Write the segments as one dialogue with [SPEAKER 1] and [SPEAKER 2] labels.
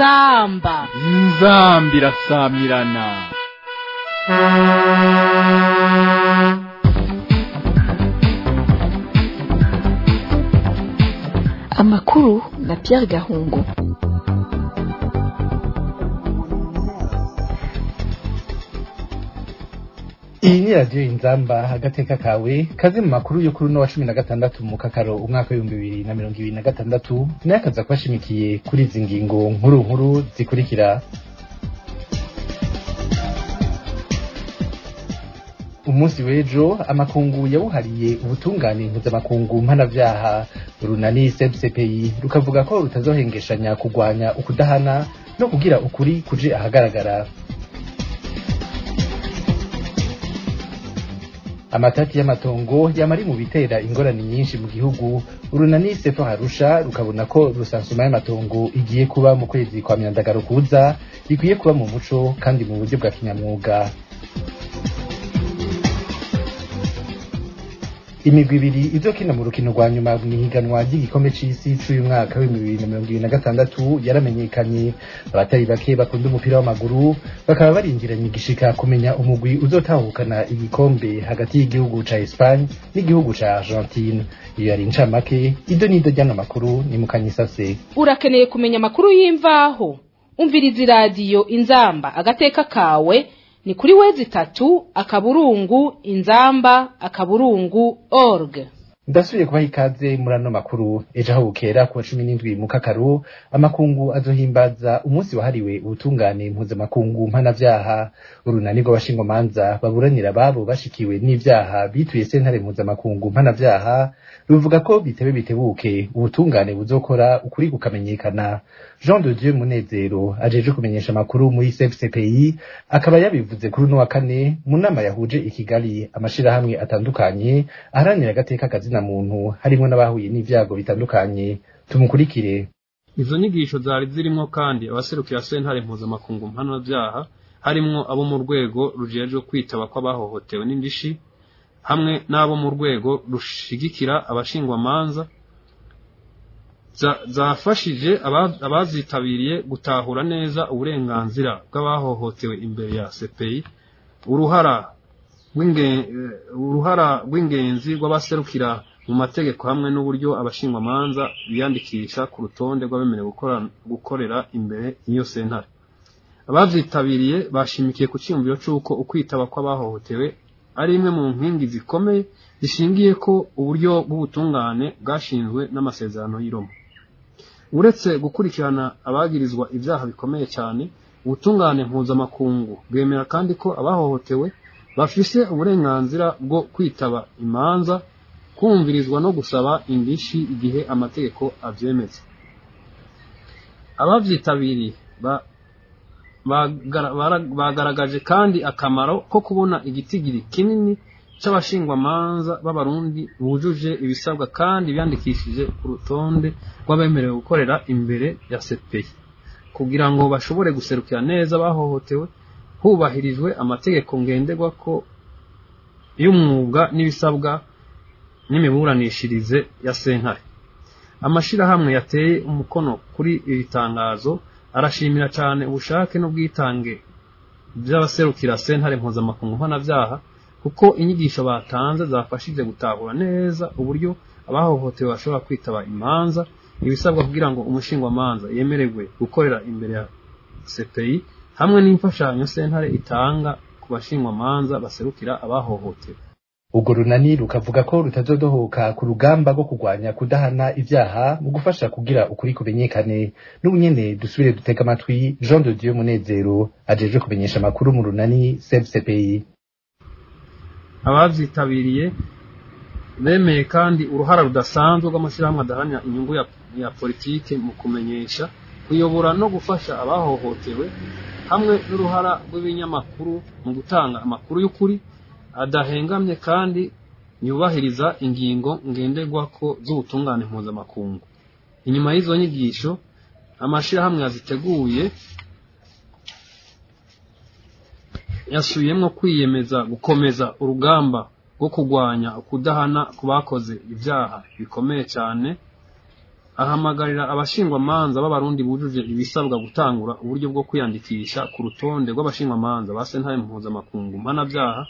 [SPEAKER 1] inzamba
[SPEAKER 2] inzambi irasamirana
[SPEAKER 3] amakuru na Pierre Gahungu
[SPEAKER 4] iyi ni radiyo inzamba agateka kawe kaze mu makuru yo kuri uno wa cumi na gatandatu mu kakaro umwaka w'ibihumbi bibiri na mirongo ibiri na gatandatu nayo akaza kubashimikiye kuri izi ngingo nkuru nkuru zikurikira umunsi w'ejo amakungu yawuhariye ubutungane mpuzamakungu mpanavyaha urunani cpyi rukavuga ko rutazohengeshanya kugwanya ukudahana no kugira ukuri kuje ahagaragara amatati y'amatongo yamari mu bitera ingorane nyinshi mu gihugu urunani sefo harusha rukabona ko rusansuma y'amatongo igiye kuba mu kwezi kwa myandagaro kuza ikwiye kuba mu muco kandi mu buryo bwa kinyamwuga imigwi ibiri izokina mu rukino rwa nyuma mw'ihiganwa ry'igikombe c'isi c'uyu mwaka w'ibihumbi bibiri na mirongo ibiri na gatandatu yaramenyekanye abatari bake bakunda umupira w'amaguru bakaba barindiranye igishika kumenya umugwi uzotahukana igikombe hagati y'igihugu ca Espagne n'igihugu ca Argentine iyo yari incamake ido n'ido ry'ano makuru ni mukanyisase
[SPEAKER 1] urakeneye kumenya amakuru y'imvaho umviriza iradiyo inzamba agateka kawe ni kuri wezi itatu akaburungu inzamba akaburungu org
[SPEAKER 4] ndasubiye kubaha ikaze muri ano makuru ejo aho bukera kuwa cumi n'indwi mu kakaru amakungu azohimbaza umunsi wahariwe ubutungane mpuzamakungu mpanavyaha urunani rw'abashingwamanza baburanira ababo bashikiwe n'ivyaha bituye sentare mpuzamakungu mpanavyaha ruvuga ko bitebe bitebuke ubutungane buzokora ukuri kukamenyekana jean de dieu munezero ajeje kumenyesha amakuru muri cfcpi akaba yabivuze kuri uno wa kane mu nama yahuje i kigali amashirahamwe atandukanye aharanira agateka kazina muntu harimwo n'abahuye n'ivyago bitandukanye tumukurikire
[SPEAKER 5] izo nyigisho zari zirimwo kandi abaserukira sentare mpuzamakungu mpanavyaha harimwo abo mu rwego rujejwe kwitaba kw'abahohotewe n'indishi hamwe n'abo mu rwego rushigikira abashingwamanza zafashije abazitabiriye gutahura neza uburenganzira bw'abahohotewe imbere ya CPI uruhara uruhara rw'ingenzi rw'abaserukira mu mategeko hamwe n'uburyo abashingwamanza biyandikisha ku rutonde rw'abemerewe gukorera imbere y'iyo sentare abazitabiriye bashimikiye ku cyiyumviro cy'uko ukwitaba kw'abahohotewe ari imwe mu nkingi zikomeye zishingiye ko uburyo bw'ubutungane bwashinzwe n'amasezerano y'i Roma uretse gukurikirana abagirizwa ibyaha bikomeye cyane ubutungane mpuzamakungu bwemera kandi ko abahohotewe bafise uburenganzira bwo kwitaba imanza kumvirizwa no gusaba indishi igihe amategeko abyemeza ababyitabiriye bagaragaje kandi akamaro ko kubona igitigiri kinini cy'abashingwamanza b'abarundi bujuje ibisabwa kandi biyandikishije ku rutonde rw'abemerewe gukorera imbere ya CPI kugira ngo bashobore guserukira neza bahohotewe hubahirijwe amategeko ngenderwa ko y'umwuga n'ibisabwa n'imiburanishirize ya sentare amashirahamwe yateye umukono kuri iri tangazo arashimira cyane ubushake n'ubwitange by'abaserukira sentare mpuzamakungu mpanavyaha kuko inyigisho batanze zafashije gutahura neza uburyo abahohotewe bashobora kwitaba imanza ibisabwa kugira ngo umushingwamanza yemererwe gukorera imbere ya CPI hamwe n'imfashanyo sentare itanga ku bashingwamanza baserukira abahohotewe
[SPEAKER 4] urwo runani rukavuga ko rutazodohoka ku rugamba rwo kurwanya kudahana ivyaha mu gufasha kugira ukuri kumenyekane n'ubunyene dusubire dutega amatwi jean de dieu munezero ajejwe kumenyesha amakuru mu runani cpyi
[SPEAKER 5] abavyitabiriye bemeye kandi uruhara rudasanzwe rw'amashyirahamwe adaharanira inyungu ya, ya politike mu kumenyesha kuyobora no gufasha abahohotewe hamwe n'uruhara rw'ibinyamakuru mu gutanga amakuru y'ukuri adahengamye kandi yubahiriza ingingo ngenderwako z'ubutungane mpuzamakungu inyuma y'izo nyigisho amashyirahamwe yaziteguye yasubiyemo kwiyemeza gukomeza urugamba rwo kurwanya ukudahana ku bakoze ibyaha bikomeye cyane ahamagarira abashingwamanza b'abarundi bujuje ibisabwa gutangura uburyo bwo kwiyandikisha ku rutonde rw'abashingwamanza ba sentare mpuzamakungu mpanabyaha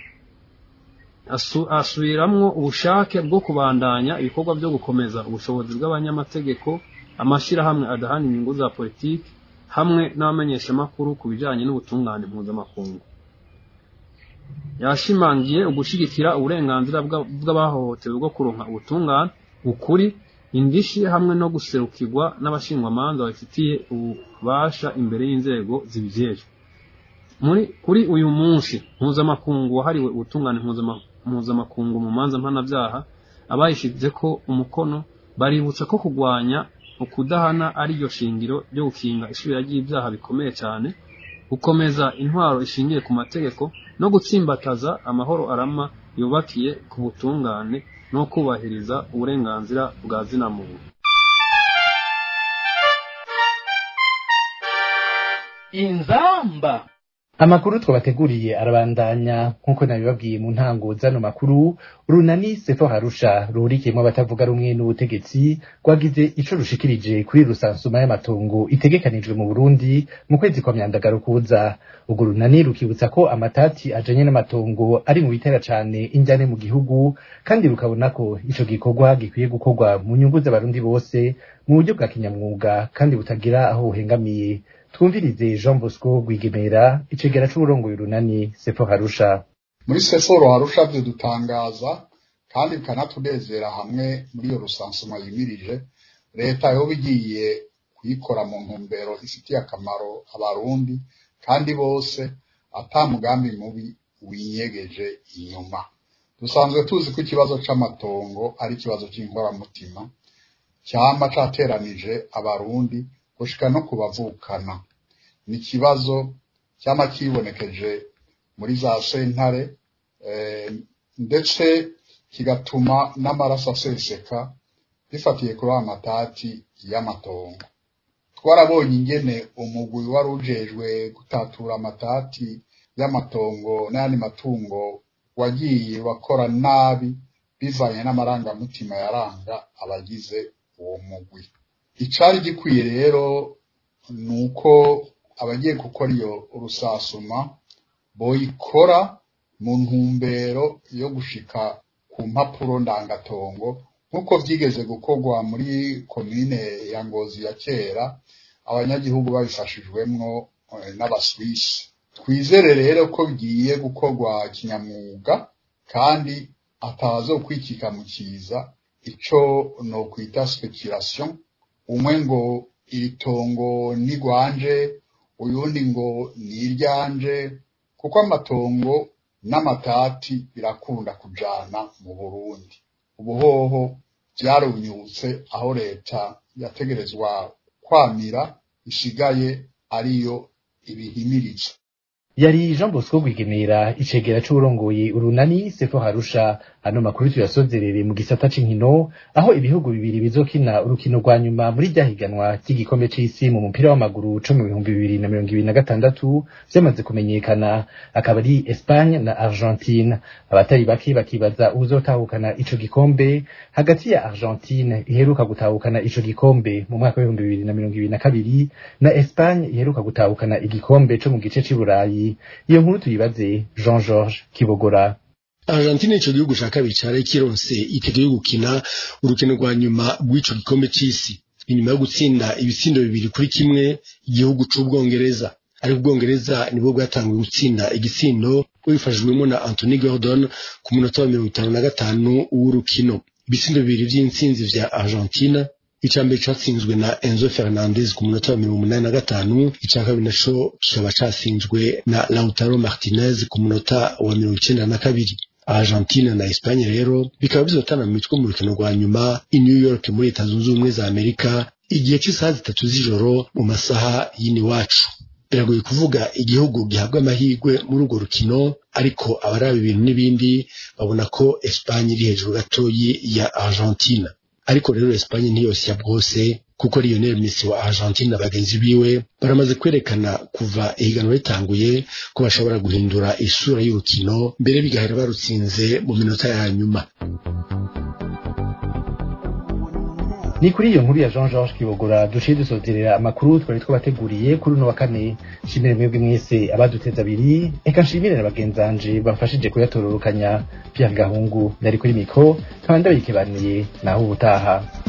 [SPEAKER 5] asu- asubiramwo ubushake bwo kubandanya ibikorwa byo gukomeza ubushobozi bw'abanyamategeko amashyirahamwe adahana inyungu za politiki hamwe n'abamenyeshamakuru ku bijanye n'ubutungane mpuzamakungu yashimangiye ugushigikira uburenganzira bwa- bw'abahohotewe bwo kuronka ubutungane ukuri indishi hamwe no guserukirwa n'abashingwamanza babifitiye ububasha imbere y'inzego zibijejwe muri kuri uyu munsi mpuzamakungu wahariwe ubutungane mpuzama- mpuzamakungu mu manza mpanabyaha abayishize ko umukono baributsa ko kurwanya ukudahana ariryo shingiro ryo gukinga isubira ry'ibyaha bikomeye cyane gukomeza intwaro ishingiye ku mategeko no gutsimbataza amahoro arama yubakiye ku butungane no kubahiriza uburenganzira bwa zina muntu
[SPEAKER 2] inzamba
[SPEAKER 4] amakuru twabateguriye arabandanya nk'uko nabibabwiye mu ntango zano makuru runani sefo harusha ruhurikiyemo abatavuga rumwe n'ubutegetsi rwagize ico rushikirije kuri rusansuma y'amatongo itegekanijwe mu burundi mu kwezi kwa myandagaro kuza urwo runani rukibutsa ko amatati ajanye n'amatongo ari mu bitera cane injyane mu gihugu kandi rukabona ko ico gikorwa gikwiye gukorwa mu nyungu z'abarundi bose mu buryo bwa kinyamwuga kandi butagira aho buhengamiye twumvirize jean bosco rwigemera icegera c'uburongoye urunani sefo harusha
[SPEAKER 6] muri seforo harusha dutangaza kandi bikanatunezera hamwe muri iyo rusansuma yimirije leta yoba igiye kuyikora mu ntumbero ifitiye akamaro abarundi kandi bose ata mugambi mubi winyegeje inyuma dusanzwe tuzi ko ikibazo c'amatongo ari ikibazo c'inkoramutima cyama cateranije abarundi gushika no kubavukana ni ikibazo cyama kibonekeje muri za sentare eh, ndetse kigatuma n'amaraso aseseka bifatiye kuri aya matati y'amatongo twarabonye ingene umugwi wari ujejwe gutatura amatati y'amatongo n'ayandi matungo wagiye wakora nabi bivanye n'amarangamutima yaranga abagize uwo mugwi icari gikwiye rero ni uko abagiye gukora iyo rusasuma boyikora mu ntumbero yo gushika ku mpapuro ndangatongo nk'uko vyigeze gukorwa muri komine ya ngozi ya kera abanyagihugu babifashijwemwo eh, n'abaswisi twizere rero ko bigiye gukorwa kinyamwuga kandi atazokwikika mu kiza ico nokwita speculation umwe ngo iri tongo ni rwanje uyundi ngo ni iryanje kuko amatongo n'amatati birakunda kujana mu burundi ubuhoho vyarunyutse aho leta yategerezwa kwamira isigaye ariyo ibihimiriza
[SPEAKER 4] yari jean bosco rwigemera icegera c'uburongoye urunani sefo harusha ano makuru tuyasozerere mu gisata c'inkino aho ibihugu bibiri bizokina urukino rwa nyuma muri rya higanwa ry'igikombe c'isi mu mupira w'amaguru co mu bihumbi bibiri na mirongo ibiri na gatandatu vyamaze kumenyekana akaba ari espagne na argentine abatari bake bakibaza uzotahukana ico gikombe hagati ya argentine iheruka gutahukana ico gikombe mu mwaka w'ibihumbi bibiri na mirongo ibiri na kabiri na espagne iheruka gutahukana igikombe co mu gice c'i burayi iyo nkuru tuyibaze jean georges kibogora
[SPEAKER 7] Argentine ico gihugu ca kabiri cari kironse itike yo gukina urukino rwa nyuma rw'ico gikombe c'isi inyuma yo gutsinda ibitsindo bibiri kuri kimwe igihugu c'ubwongereza ariko ubwongereza nibwo bwatanguye gutsinda igitsindo bubifashijwemo na Anthony Gordon ku munota wa mirongo itanu na gatanu w'urukino ibitsindo bibiri vy'intsinzi vya Argentina ica mbere catsinzwe na Enzo Fernandez ku munota wa mirongo umunani na gatanu ica kabiri naco kikaba catsinzwe na Lautaro Martinez ku munota wa mirongo icenda na kabiri Argentina na Espagne rero bikaba bizotana mu mitwe mu rukino rwa nyuma i New York muri Leta Zunze Ubumwe za Amerika igihe cy'isaha zitatu z'ijoro mu masaha y'iniwacu biragoye kuvuga igihugu gihabwa amahirwe muri urwo rukino ariko abaraba ibintu n'ibindi babona ko Espagne iri hejuru gatoyi ya Argentina ariko rero Espagne ntiyosya bwose kuko Lionel Messi wa Argentina na bagenzi biwe baramaze kwerekana kuva ihiganwa ritanguye ko bashobora guhindura isura y'urukino mbere bigahera barutsinze mu minota ya nyuma
[SPEAKER 4] ni kuri iyo nkuru ya Jean Georges Kibogora duciye dusozerera amakuru twari twabateguriye kuri uno wa kane nshimire mwebwe mwese abaduteza abiri eka nshimire na bagenzanje bafashije kuyatororokanya Pierre Gahungu nari kuri mikro nkaba ndabikebaniye naho ubutaha